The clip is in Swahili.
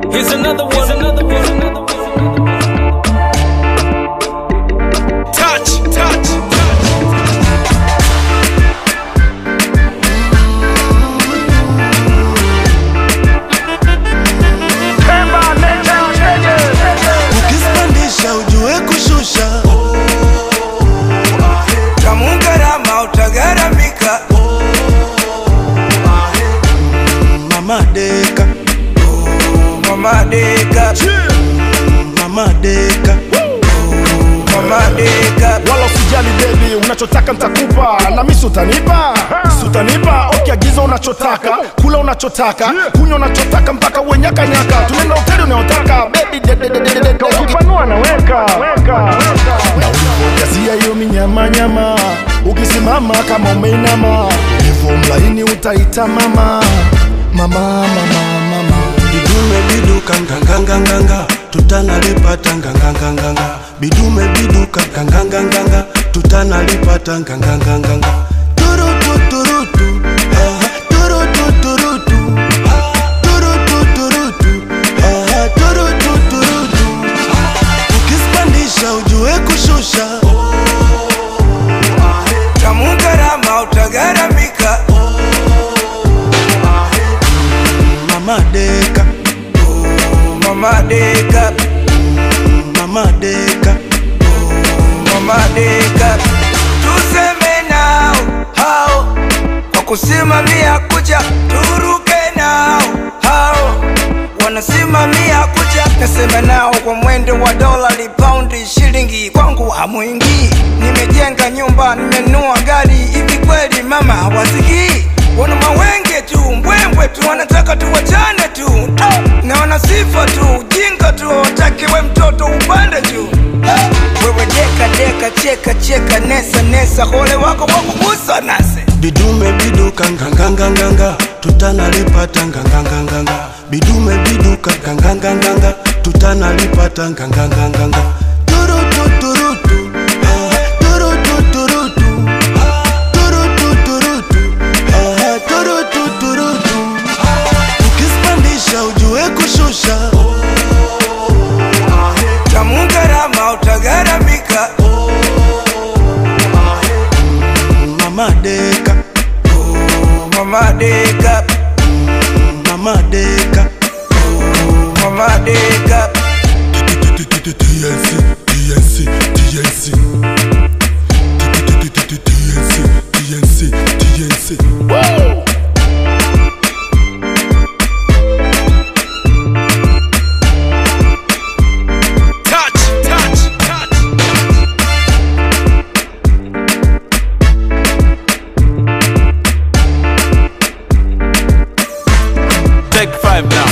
Here's another one. Here's another one. Here's another one. Touch, touch, touch. Ukizipandisha ujue kushusha tamungarama utagaramika mama deka mama deka mama deka mama deka wala usijali bebi unachotaka ntakupa na misi utanipa si utanipa ukiagiza unachotaka kula unachotaka kunywa unachotaka mpaka uwenyakanyaka tunaenda hoteli unayotaka bebi ukipanua naweka na ulivyojazia hiyo minyamanyama ukisimama kama umeinama ulivyo mlaini utaita mama mama mama mama bidume biduka nganganganganga tutanalipata nganganganganga bidume biduka nganganganganga tutanalipata nganganganganga turutu turutu aha, turutu turutu turutu turutu aha, turutu turutu ukizipandisha ujue kushusha tamungarama utagaramika mama deka mama deka mama deka mama deka tuseme nao hao kwa kusimamia kucha turuke nao hao wanasimamia kucha nasema nao kwa mwendo wa dolari paundi shilingi kwangu hamwingii nimejenga nyumba nimenua gari hivi kweli mama hawasikii wana mawenge tu mbwembwe tu wanataka tuwachane tu na wana sifa tu jinga tu wataki we mtoto upande juu wewe deka deka cheka cheka nesa nesa hole wako wakugusa nase bidume biduka nganganganganga tutanalipata nganganganganga bidume biduka nganganganganga tutanalipata nganganganganga turutu turutu aha, turutu turutu turutu turutu aha, turutu turutu ukizipandisha ujue kushusha tamungarama utagaramika mama deka mama deka mama deka mama deka TNC, TNC, TNC. TNC, TNC, TNC. Touch, touch, touch. Take five now.